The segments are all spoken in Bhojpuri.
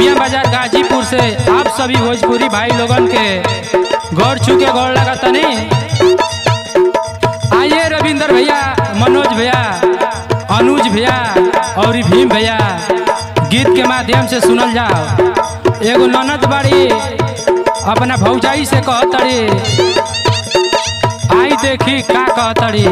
दुबिया बाजार गाजीपुर से आप सभी भोजपुरी भाई लोगन के गौर छुके गौर लगा तनी आइए रविंदर भैया मनोज भैया अनुज भैया और ई भीम भैया गीत के माध्यम से सुनल जाओ एगो ननद बाड़ी अपना भौजाई से कहतड़ी आई देखी का कहतड़ी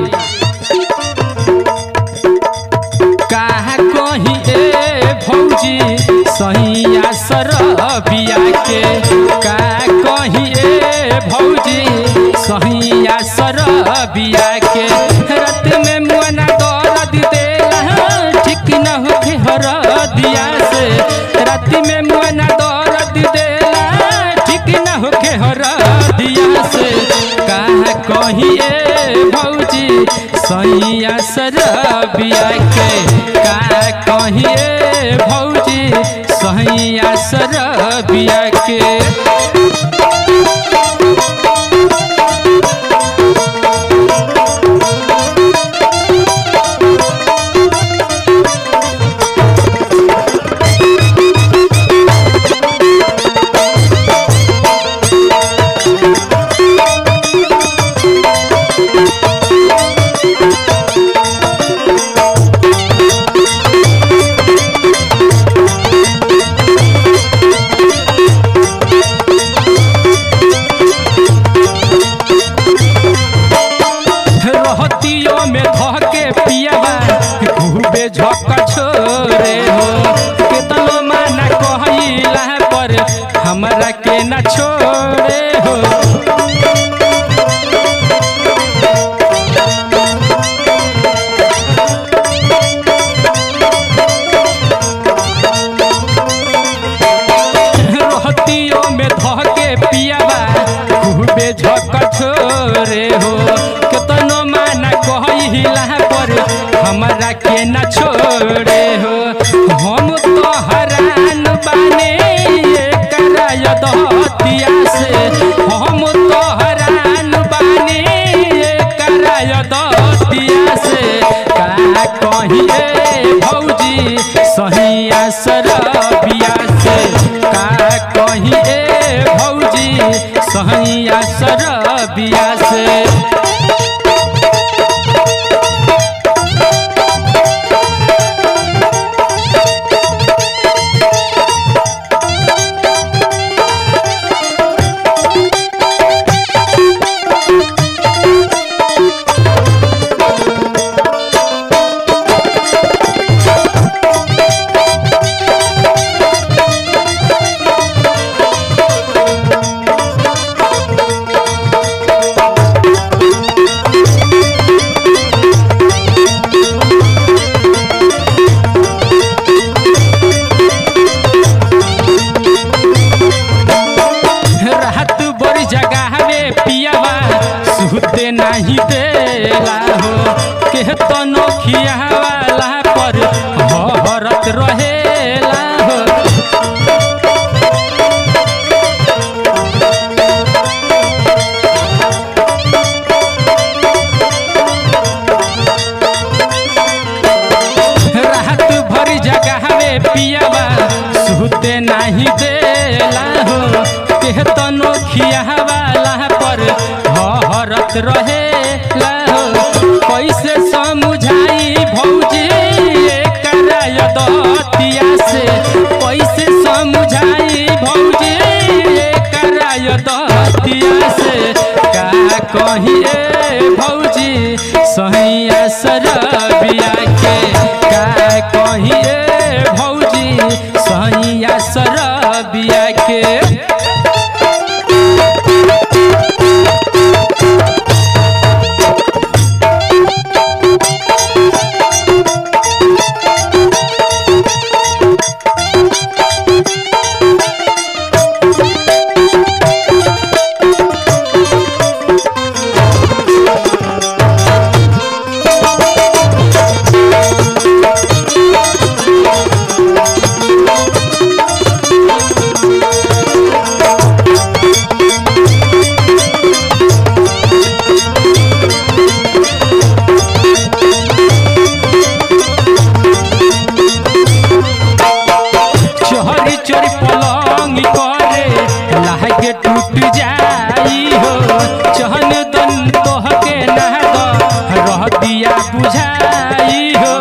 काहा कही ए भौजी सहिया सरबिया के का कही ए भौजी सहिया सरबिया के रत में मुअना दर्द देला ठीक न होखे हरदिया से रात में मुअना दर्द देला ठीक न होखे हरदिया से काहा कही ए भौजी सैया सरबिया के का कहिए भौजी सैया सरबिया के रहतियो में धके पियावा खूबे झक छोरे हो केतनो माना कहला पर हमरा के न छोड़े हो रहतियो में धके पियावा खूबे झक छोरे हो केतनो माना कहला पर हमरा के न छोड़े हो हम तो हरान बाने कराय दहतिया से हम तो हरान बाने कराय दहतिया से का कहिए भौजी सहिया सरबिया से का कहिए भौजी सहिया सरबिया से रात बड़ी जगह में पियावा सुते नहीं देला हो के तो नोखिया वाला पर हरत रहेला हो रात भरी जगह में पियावा सुते नहीं देला हो के तो नोखिया वाला पर हरत रहेला हो कैसे समझाई भौजी कराय दतिया से कैसे समझाई भौजी कराय दतिया से का कहिए भौजी सहिया सरबिया के का कहिए भौजी सहिया सरबिया के चोरी पलंग करे लागे टूट जाई हो चहन दन तोहके ना दो रह दिया बुझाई हो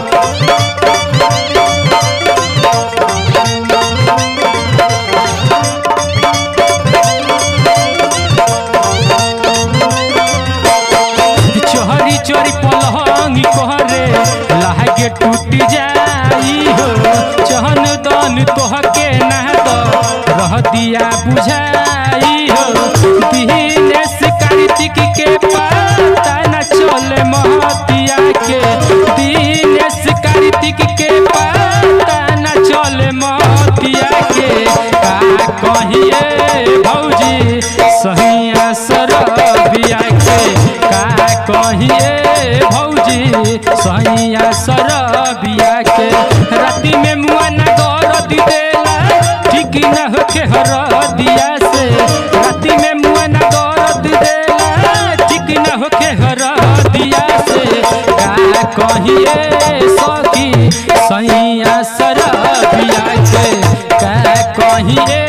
चोरी चोरी पलंग करे लागे टूट जाई हो चहन दन तोहके ना दो रह दिया बुझाई हो दिनेश कार्तिक के पता न चले महतिया के दिनेश कार्तिक के पता न चले महतिया के का कहिए भौजी सहिया सरबिया के का कहिए भौजी सहिया सरबिया के राति में मुआ न गरद देला ठीक न होके हर दिया से राति में मुआ न गरद देला ठीक न होके हर दिया से का कहिए सखी सैया सरबिया के का कहिए